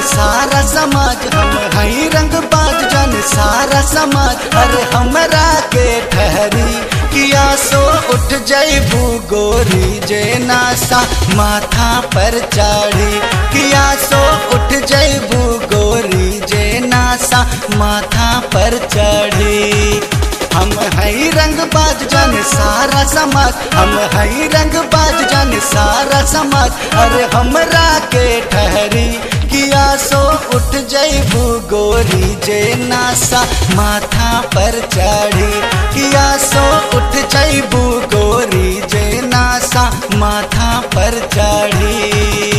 सारा समाज हम हई रंग बाज जाने सारा समाज अरे हमरा के ठहरी किया सो उठ जैबू गोरी जे नासा माथा पर चढ़ी किया सो उठ जैबू गोरी जे नासा माथा पर चढ़ी हम हई रंग बाज जाने सारा समाज हम हई रंग बाज जाने सारा समाज अरे हमरा के ठहरी किया सो उठ जैबू गोरी जे नासा माथा पर चढ़ी किया सो उठ जैबू गोरी जे नासा माथा पर चढ़ी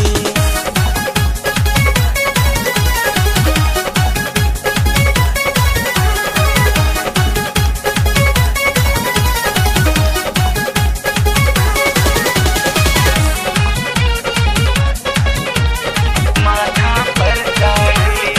माथा पर चढ़ी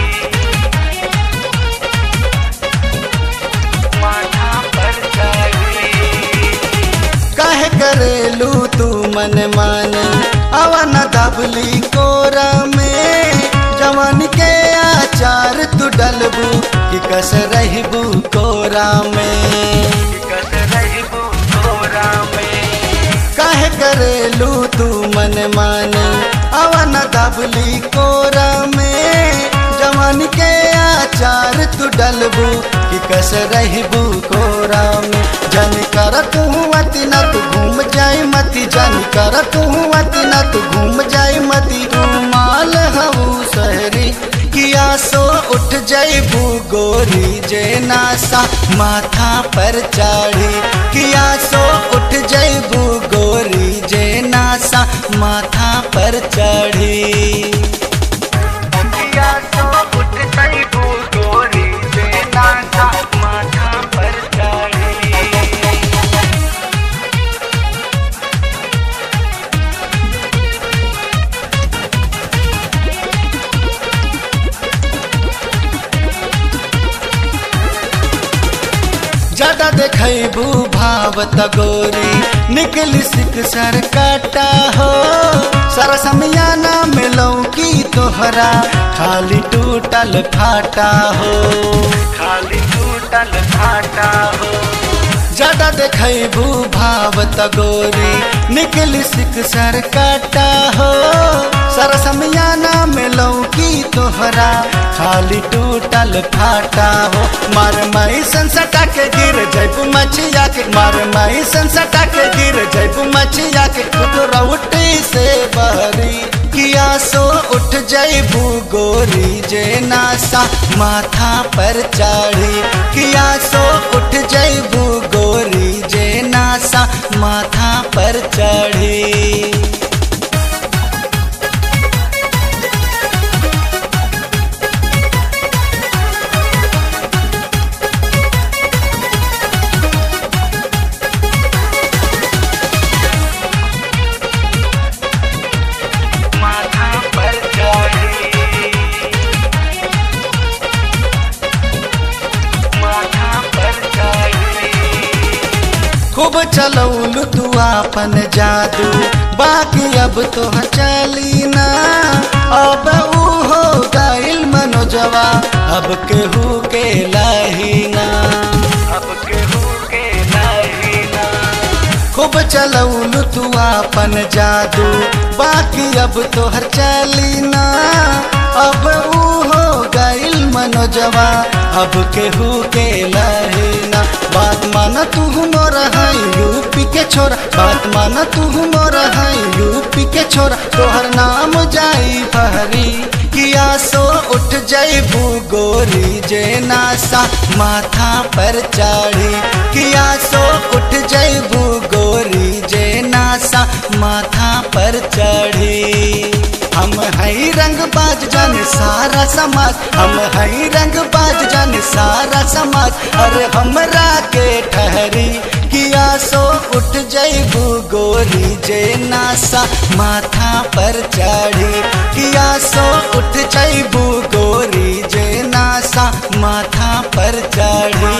माथा पर चढ़ी काहे करेलू तू मन माने अवन दबली कोरा में जवान के आचार तू डलबू कि कस रहबू कोरा में कस रहबू कोरा में काहे करेलू तू मन माने अवन दबली कोरा में जवान के आचार तू डलबू कि कस रहबू कोरा में जन कर तू अति न तू घूम जाई मती जन कर तू अति न तू घूम जाई मती तू माल हऊ सहरी किया सो उठ जैबू गोरी जे नासा माथा पर चढ़ी किया सो उठ जैबू गोरी जे नासा माथा पर चढ़ी किया सो उठ जैबू गोरी जे नासा माथा पर चढ़ी ज्यादा देखबू भावत गोरी निकली सिक सर काटा हो सारा समियाना में लौकी तोहरा खाली टूटल फाटा हो खाली टूटल फाटा हो ज्यादा देखबू भावत गोरी निकली सिक सर काटा हो सारा समियाना में लौकी तोहरा खाली टूटल फाटा हो मार माई संसटा के गिर जैबू मछिया के मार माई संसटा के गिर जैबू मछिया के रउटी से बहरी किया सो उठ जैबू गोरी जे नासा माथा पर चढ़ी किया सो उठ जैबू गोरी जे नासा माथा पर चढ़ी माथा पर चढ़ी माथा पर चढ़ी खूब चलौलू तू आपन जादू बाकी अब तो चली ना अब ऊ हो गइल मनोजवा अब केहू के लाहीना अब केहू के लाहीना खूब चलौलू तू आपन जादू बाकी अब तोहर चली ना अब ऊ हो गइल मनोजवा अब केहू के लहीना बात माना तू मोर हई यूपी के छोरा बात माना तू मोर हई यूपी के छोरा तोहर नाम जाई फहरी किया सो उठ जैबू गोरी जे नासा माथा पर चढ़ी किया सो उठ जैबू गोरी जे नासा माथा पर चढ़ी हम हई रंग बाज जाने सारा समाज हम हई रंग बाज जाने सारा समाज अरे हमरा के ठहरी किया सो उठ जैबू गोरी जे नासा माथा पर चढ़ी किया सो उठ जैबू गोरी जे नासा माथा पर चढ़ी